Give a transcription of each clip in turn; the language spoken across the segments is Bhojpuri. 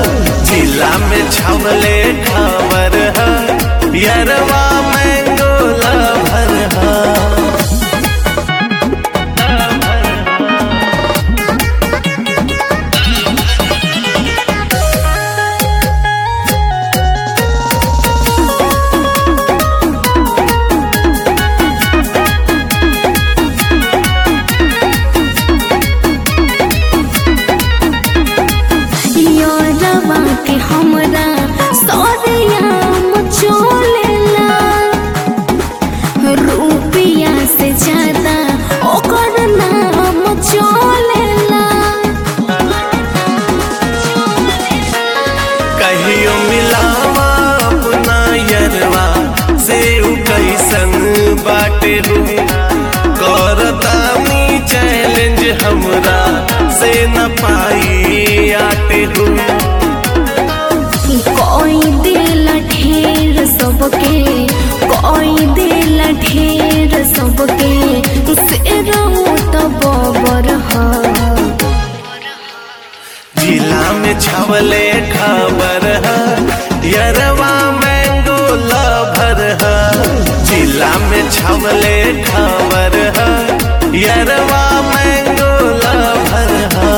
जिला में छवले खबर है यरवा मैंगो लभर है यारवा के हमरा सौरिया मचोलेला रुपया से ज्यादा ओकर नाम चलेला कहियो मिलावा अपना यरवा से उ कैसन बाटे हो करतानी चैलेंज हमरा से न पाई आटे हो कोई दिल ढेर सबके कोई दिल ढेर सबके से रहू तो बबर हा जिला में छवले खबर है यरवा मैंगो लभर है जिला में छवले खबर है यरवा मैंगो लभर है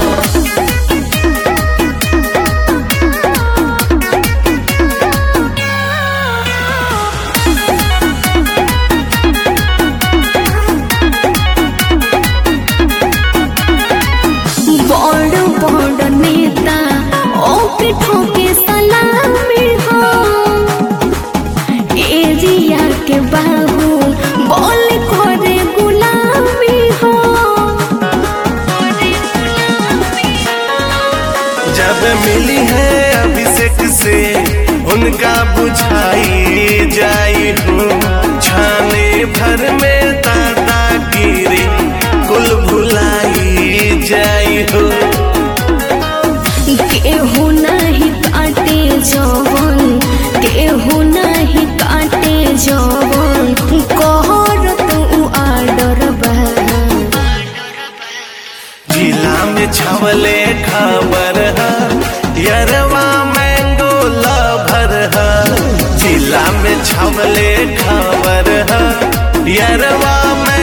बड़ बड़ नेता ओके ठोके सलामी हो एरिया के बाबू बोल करे गुलामी हो जब मिली है अभिषेक से उनका बुझाई जाई हो छाने भर में दादा गिरे कुल भुलाई जाई हो केहू नहीं काटे जवन केहू नहीं काटे जवन कहर तू आडर बा जिला में छवले खबर है यरवा मैंगो लभर है जिला में छवले खबर है यरवा